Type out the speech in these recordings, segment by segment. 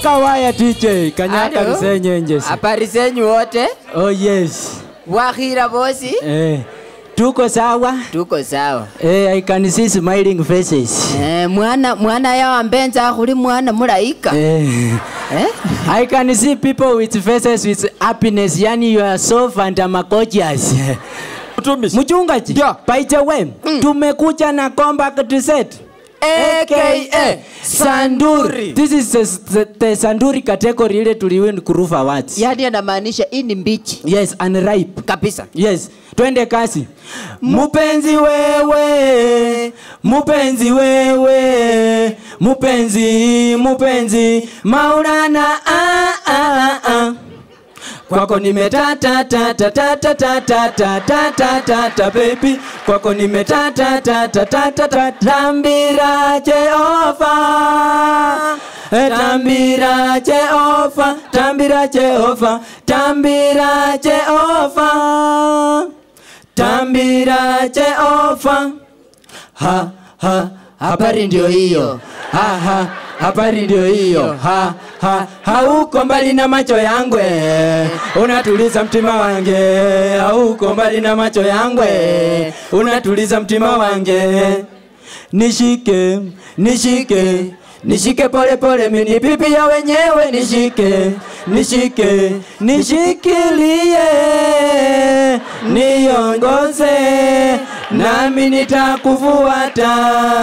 kawaya DJ kanyaka Alo? lisenyenjesi Habari zenyu wote? oh yes Wakhira bosi? eh, tuko sawa Tuko sawa. eh, I can see smiling faces Eh, mwana mwana yawa mbenza khuli mwana mulaika. eh, Eh? I can see people with faces with happiness yani you are so fantamagorious Mtumishi. mchungaji Yeah. by the way tumekuja na compact set AKA Sanduri. this is the, the sanduri category ile tuliwin kurufa awards Yaani anamaanisha hii ni mbichi yes unripe kabisa. yes twende kasi mupenzi wewe mupenzi wewe mupenzi mupenzi maulana ah, ah, ah. kwako nimetatatatatatatatatatata baby kwako nimetatatatatatatata tambira jehova Eh, tambira jehova tambira jehova tambira jehova tambira jehova ha ha habari ndio hiyo ha ha habari ndio hiyo ha ha hauko mbali na macho yangwe unatuliza mtima wange hauko mbali na macho yangwe unatuliza mtima wange nishike nishike nishike pole pole mini pipi ya wenyewe nishike nishike nishikilie niongoze nami nitakufuata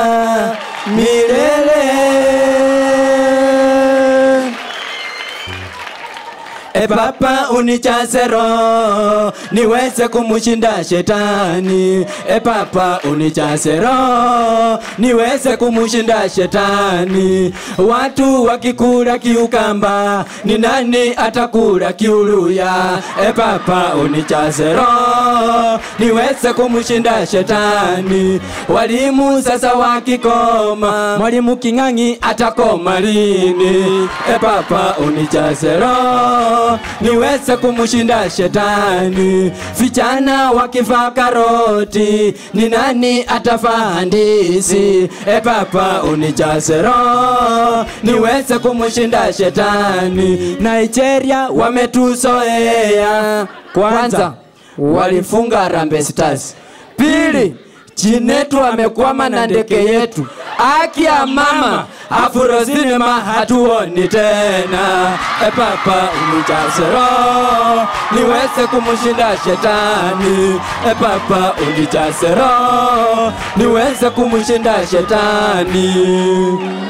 milele E Baba unijaze roho niweze kumushinda shetani. E Baba unijaze roho niweze kumushinda shetani. Watu wakikula kiukamba, ni nani atakula kiuluya? E Baba unijaze roho niweze kumushinda shetani. Walimu sasa wakikoma, mwalimu King'ang'i atakoma lini? E Baba unijaze roho niweze kumushinda shetani. Vijana wakivaa karoti, ni nani atavaa ndizi? E Baba unijaze roho niweze kumushinda shetani. Nigeria wametuzoea kwanza, walifunga Harambee Stars. Pili, Chinetu amekwama na ndege yetu. Aki ya mama Afro sinema hatuoni tena. E Papa unijaze roho niweze kumushinda shetani. E Papa unijaze roho niweze kumushinda shetani.